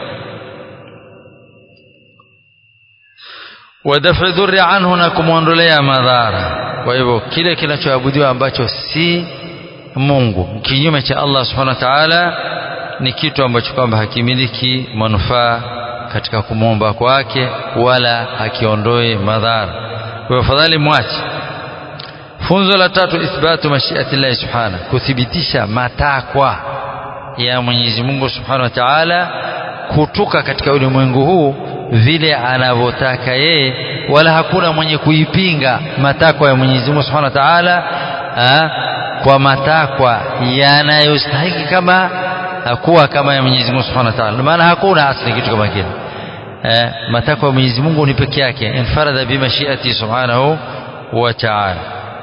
wadafi dhurri anhu na kumwondolea madhara kwa hivyo kile kinachoabudiwa ambacho si Mungu kinyume cha Allah subhanahu wa ta'ala ni kitu ambacho kwamba hakimiliki manufaa katika kumwomba kwake wala hakiondoi madhara kwa afadhali mwache funzo la tatu ithbatu mashiati llahi subhana kuthibitisha matakwa ya Mwenyezi Mungu subhanahu wa ta'ala kutoka katika ulimwengu huu vile anavyotaka yeye wala hakuna mwenye kuipinga matakwa ya Mwenyezi Mungu subhanahu wa ta'ala kwa matakwa yanayostahili kama kuwa kama ya Mwenyezi Mungu Subhanahu wa Ta'ala. Maana hakuna asli kitu kama kile. Eh, matakwa ya Mwenyezi Mungu ni peke yake. Infarada bi mashiati Subhanahu wa Ta'ala.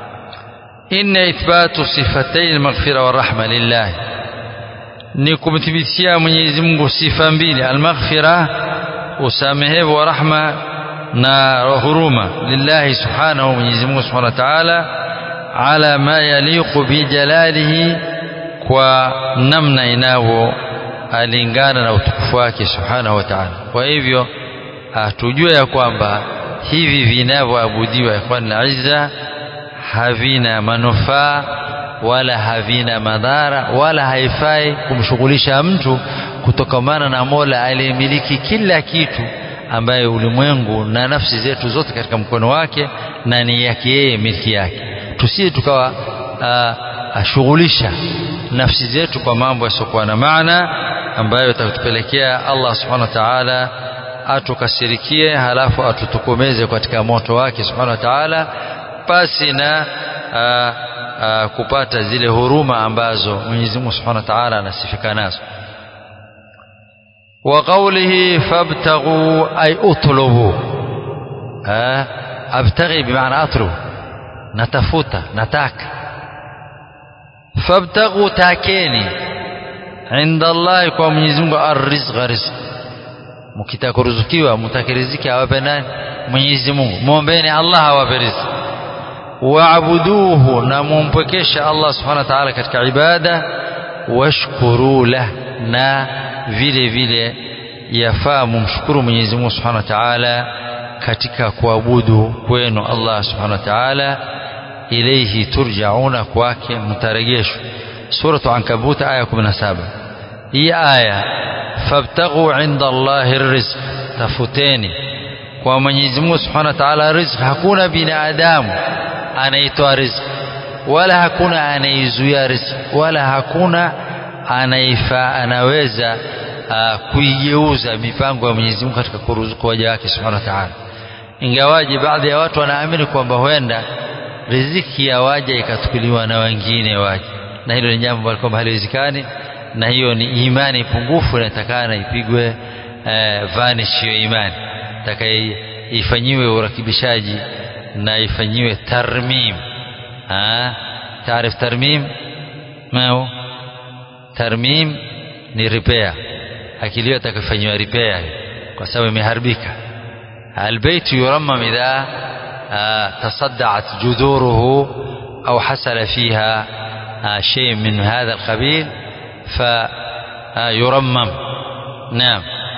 inna ithbatu sifatai almaghfira warahma lillah ni kumthibitishia Mwenyezi Mungu sifa mbili almaghfira usamehevu wa rahma na huruma lillahi subhanahu Mwenyezi Mungu subhanahu wa ta'ala ala ma yaliqu bi jalalihi kwa namna inavyo alingana na utukufu wake subhanahu wa ta'ala kwa hivyo tujue ya kwamba hivi vinavyoabudiwa ikhwan na izza havina manufaa wala havina madhara wala haifai kumshughulisha mtu kutokamana na Mola aliyemiliki kila kitu ambaye ulimwengu na nafsi zetu zote katika mkono wake na ni yake yeye miliki yake tusije tukawa ashughulisha nafsi zetu kwa mambo yasiokuwa na maana ambayo yatatupelekea Allah subhanahu wa ta'ala atukasirikie halafu atutokomeze katika moto wake subhanahu wa ta'ala pasi na aa, aa, kupata zile huruma ambazo Mwenyezi Mungu subhanahu wa ta'ala anasifika nazo wa qawlihi fabtaghu ay utlubu abtaghi bimaana atlubu natafuta nataka fabtaghu takeni inda Allah kwa Mwenyezi Mungu arrizqa rizq mkitaka kuruzukiwa mtake riziki awape nani Mwenyezi Mungu muombeeni Allah awape riziki waabuduhu na mumpwekesha Allah subhanahu wa ta'ala katika ibada washkuru lah na vile vile yafaa mumshukuru Mwenyezi Mungu subhanahu wa ta'ala katika kuabudu kwenu Allah subhanahu wa ta'ala ilayhi turjauna kwake mtarejeshwa suratu ankabut aya 17 hii aya fabtaghu inda Allahi rizq tafuteni kwa Mwenyezi Mungu Subhanahu wa Ta'ala rizq hakuna binadamu anaitoa rizq wala hakuna anaizuia rizq wala hakuna anaifa anaweza uh, kuigeuza mipango ya Mwenyezi Mungu katika kuruzuku waja wake Subhanahu wa Ta'ala ingawaje baadhi ya watu wanaamini kwamba huenda riziki ya waja ikatukuliwa na wengine waja na hilo ni jambo ambalo kwamba haliwezekani na hiyo ni imani pungufu inatakana ipigwe eh, vanish hiyo imani taka ifanyiwe urakibishaji na ifanyiwe tarmim taarif tarmim mao tarmim ni repair akili hiyo atakafanyiwa repair kwa sababu imeharibika البيت يرمم إذا تصدعت جذوره أو حصل فيها شيء من هذا القبيل فيرمم نعم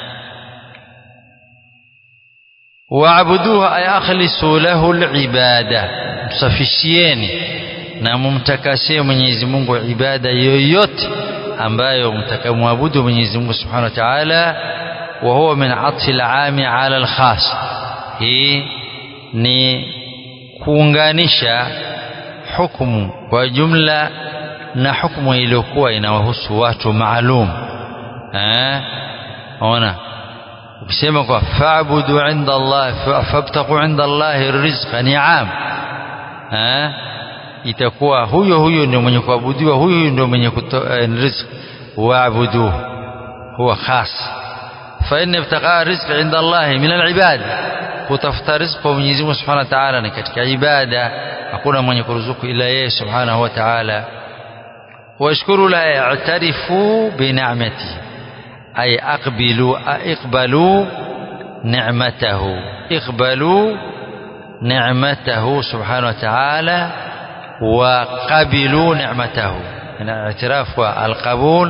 واعبدوه أي أخلصوا له العبادة msafishieni na mumtakasie Mwenyezi Mungu ibada yoyote ambayo mtakamwabudu Mwenyezi Mungu Subhanahu wa Ta'ala wa huwa min atfi al-aami ala al-khas hii ni kuunganisha hukumu kwa jumla na hukumu iliyokuwa inawahusu watu maalum eh ona ukisema kwa fa'budu inda Allah fabtaqu inda Allah rizqa ni'am eh itakuwa huyo huyo ndio mwenye kuabudiwa huyo huyo ndio mwenye kutoa riziki waabudu huwa khas fa inna ibtaqa rizqi inda Allah min al-ibad kutafuta riziki kwa Mwenyezi Mungu Subhanahu wa Ta'ala ni katika ibada hakuna mwenye kuruzuku ila yeye Subhanahu wa Ta'ala washkuru la ya'tarifu bi ni'matihi ay aqbilu iqbalu ni'matahu iqbalu نعمته سبحانه وتعالى وقبلوا نعمته من الاعتراف والقبول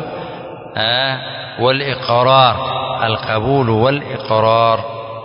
والإقرار القبول والإقرار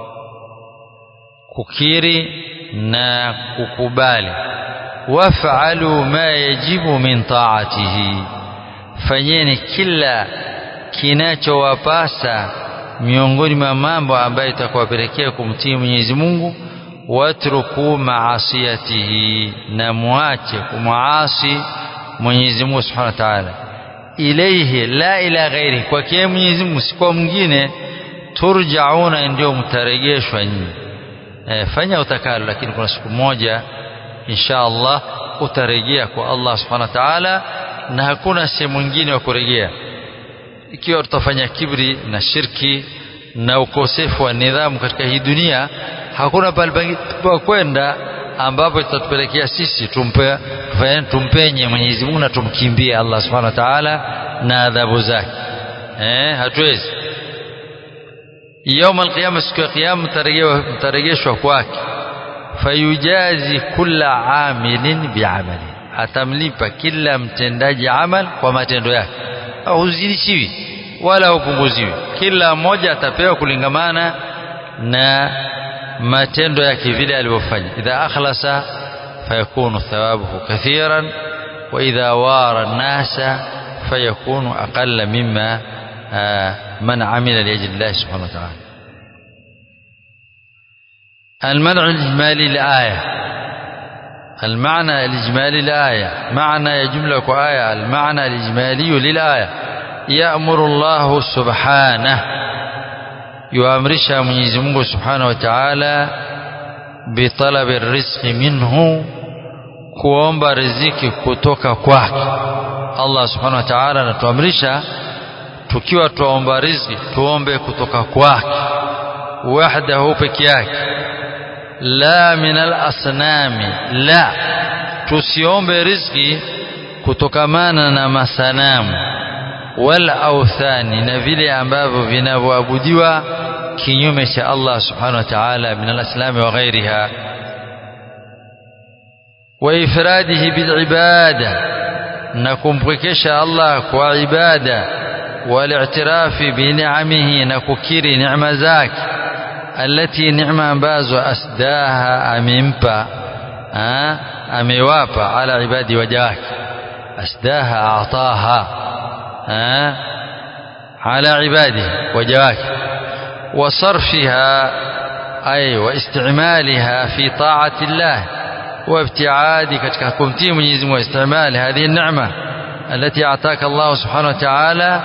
ككيري نا ككبالي وافعلوا ما يجب من طاعته fanyeni kila kinachowapasa miongoni mwa mambo ambayo itakuwapelekea kumtii Mwenyezi Mungu watruku maasiyatihi na muache kumwasi Mwenyezi Mungu Subhanahu wa Ta'ala ilayhi la ila ghairi kwake Mwenyezi Mungu si kwa mwingine turjauna ndio mtarejeshwa nyinyi e, fanya utakalo lakini kuna siku moja insha Allah utarejea kwa Allah Subhanahu wa Ta'ala na hakuna sehemu nyingine wa kurejea ikiwa tutafanya kibri na shirki na ukosefu wa nidhamu katika hii dunia hakuna pale pa kwenda ambapo itatupelekea sisi tumpe, tumpenye Mwenyezi Mungu na tumkimbie Allah Subhanahu wa Ta'ala na adhabu zake eh hatuwezi يوم القيامة siku ya kiyama mtarejeshwa kwake fayujazi kulla amilin biamali atamlipa kila mtendaji amal kwa matendo yake huzidishiwi wala hupunguziwi kila mmoja atapewa kulingamana na matendo yake vile alivyofanya idha akhlasa fayakunu thawabuhu kathiran wa idha wara nasa fayakunu aqalla mimma من عمل لأجل الله سبحانه وتعالى المنع الإجمالي لآية المعنى الإجمالي لآية معنى جملة آية المعنى الإجمالي للآية يأمر الله سبحانه يؤمرش من يزمه سبحانه وتعالى بطلب الرزق منه kuomba riziki kutoka kwake Allah subhanahu wa ta'ala anatuamrisha tukiwa tuomba riziki tuombe kutoka kwake wahdahu peke yake la min al-asnami la tusiombe riziki kutokamana na masanamu wal authani na vile ambavyo vinavyoabudiwa kinyume cha Allah subhanahu wa ta'ala min al-aslami wa ghairiha wa ifradihi bil ibada na kumpwekesha Allah kwa ibada والاعتراف بنعمه نككري نعم ذاك التي نعمة ambazo asdaha amempa amewapa ala ibadi waja wake asdaha ataha ala ibadi waja wake وصرفها أي واستعمالها في طاعة الله وابتعاد katika kumtii Mwenyezi Mungu استعمال هذه النعمة التي أعطاك الله سبحانه وتعالى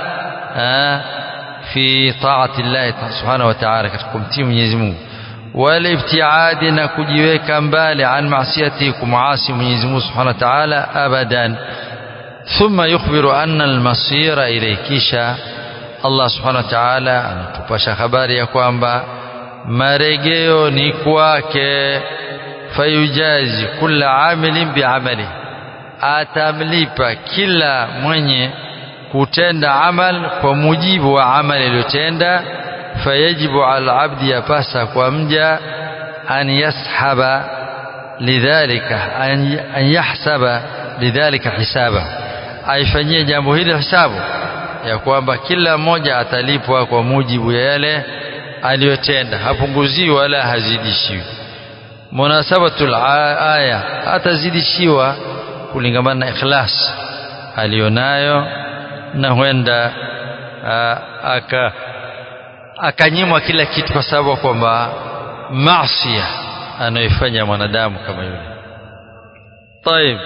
في طاعة الله سبحانه وتعالى kumtii Mwenyezi Mungu والابتعاد na kujiweka mbali an maasiyati kumuasi Mwenyezi Mungu Subhanahu wa Ta'ala abadan ثم يخبر أن المصير إليه kisha Allah Subhanahu wa Ta'ala anatupasha habari ya kwamba marejeo ni kwake fayujazi kula amilin biamali atamlipa kila mwenye kutenda amal kwa mujibu wa amali aliyotenda fayajibu ala abdi yapasa kwa mja an yashaba lidhalika an yahsaba lidhalika hisaba aifanyie jambo hili hisabu ya kwamba kila mmoja atalipwa kwa mujibu ya yale aliyotenda hapunguziwi wala hazidishiwi munasabatul aya atazidishiwa kulingamana na ikhlas alionayo na huenda aka akanyimwa kila kitu kwa sababu kwamba maasi anayoifanya mwanadamu kama yule طيب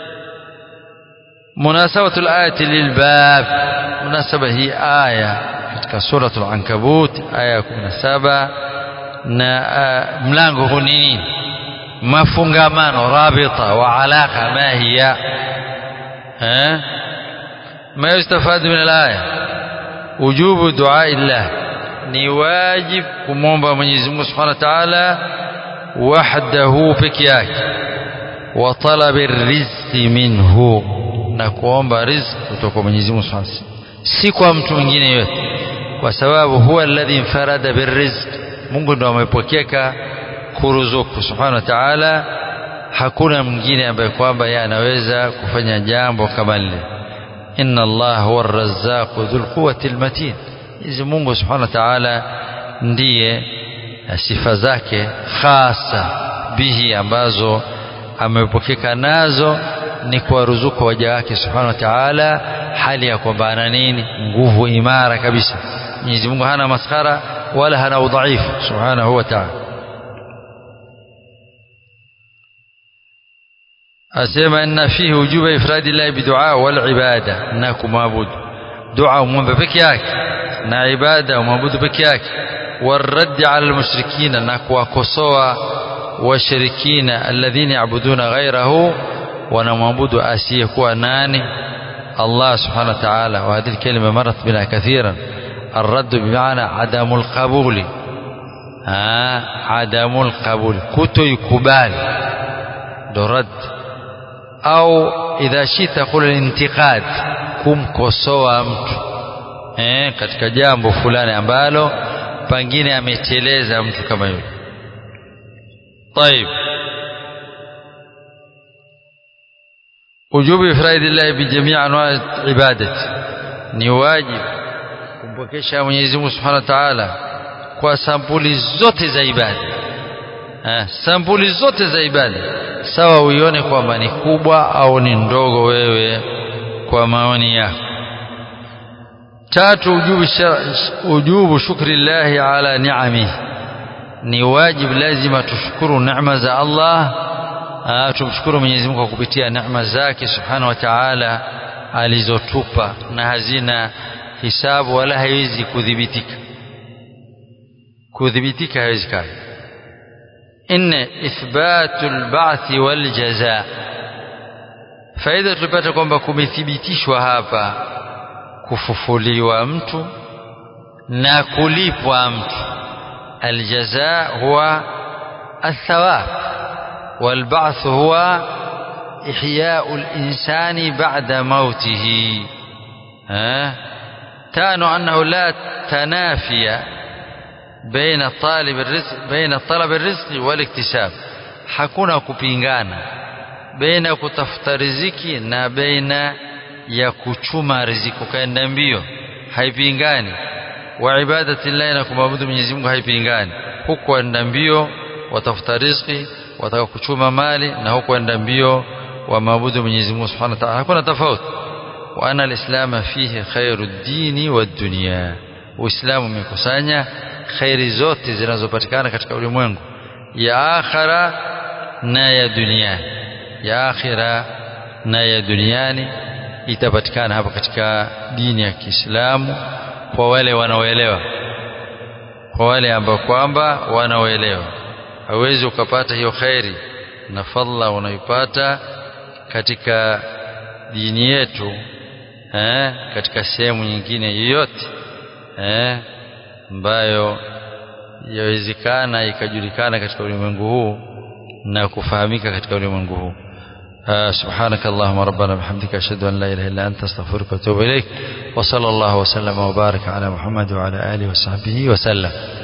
مناسبة الآية للباب مناسبة هي آية katika سورة العنكبوت آية 17 na mlango huu ni nini mafungamano rabita wa alaka ma hiya eh ما يستفاد من الآية وجوب دعاء الله ni wajib kumwomba Mwenyezi Mungu Subhanahu wa Ta'ala wahdahu peke yake wa talabi rizqi minhu na kuomba riziki kutoka kwa Mwenyezi Mungu Subhanahu si kwa mtu mwingine yote kwa sababu huwa alladhi infarada birrizq Mungu ndo amepokeka kuruzuku Subhanahu wa Ta'ala hakuna mwingine ambaye kwamba yeye anaweza kufanya jambo kama lile inna Allah huwa ar-razzaq dhul quwwati al-matin Mwenyezi Mungu Subhanahu wa Ta'ala ndiye sifa zake hasa bihi ambazo amepokeka nazo ni kuwaruzuku waja wake Subhanahu wa Ta'ala hali ya kwamba ana nini nguvu imara kabisa Mwenyezi Mungu hana maskara wala hana udhaifu Subhanahu wa Ta'ala asema inna fihi wujuba ifradi llahi bidua wal ibada na kumwabudu dua umwombe peke yake na ibada umwabudu peke yake والرد على المشركين na kuwakosoa washirikina alladhina yabuduna ghairahu wanamwabudu asiyekuwa nani Allah subhanahu wa ta'ala وهذه الكلمة مرت بنا كثيرا الرد بمعنى عدم القبول آه عدم القبول كتو يكبال ndo rad au idha shita qul intiqad kumkosoa mtu eh, katika jambo fulani ambalo pengine ameteleza mtu kama yule طيب وجوب إفراد الله بجميع أنواع العبادة ni wajibu kumpokesha Mwenyezi Mungu Subhanahu wa Ta'ala kwa sampuli zote za ibada eh, sampuli zote za ibada sawa uione kwamba ni kubwa au ni ndogo wewe kwa maoni yako tatu ujubu, ujubu shukri llahi ala ni'amihi ni wajibu lazima tushukuru neema za Allah tumshukuru Mwenyezi Mungu kwa kupitia neema zake Subhanahu wa Ta'ala alizotupa na hazina hisabu wala haiwezi kudhibitika kudhibitika haiwezekani nne ithbatu lbathi waljaza faida tulipata kwamba kumethibitishwa hapa kufufuliwa mtu na kulipwa mtu الجزاء هو الثواب والبعث هو إحياء الإنسان بعد موته ها تانو أنه لا تنافي بين طالب الرزق بين طلب الرزق والاكتساب hakuna kupingana baina ya kutafuta riziki na baina ya kuchuma riziki ukaenda mbio haipingani wa ibadati llahi na kumwabudu Mwenyezi Mungu haipingani huku enda mbio watafuta riziki wataka kuchuma mali na huku enda mbio wa maabudu Mwenyezi Mungu Subhanahu wa Ta'ala hakuna tofauti wa ana alislama fihi khairu dini wa dunya uislamu umekusanya khairi zote zinazopatikana katika ulimwengu ya akhira na ya duniani ya akhira na ya duniani itapatikana hapa katika dini ya Kiislamu kwa wale wanaoelewa kwa wale ambao kwamba wanaoelewa hawezi ukapata hiyo khairi na fadla unaipata katika dini yetu eh, katika sehemu nyingine yoyote eh, ambayo yawezekana ikajulikana katika ulimwengu huu na kufahamika katika ulimwengu huu سبحانك اللهم ربنا بحمدك أشهد أن لا إله إلا أنت استغفرك وأتوب إليك وصلى الله وسلم وبارك على محمد وعلى آله وصحبه وسلم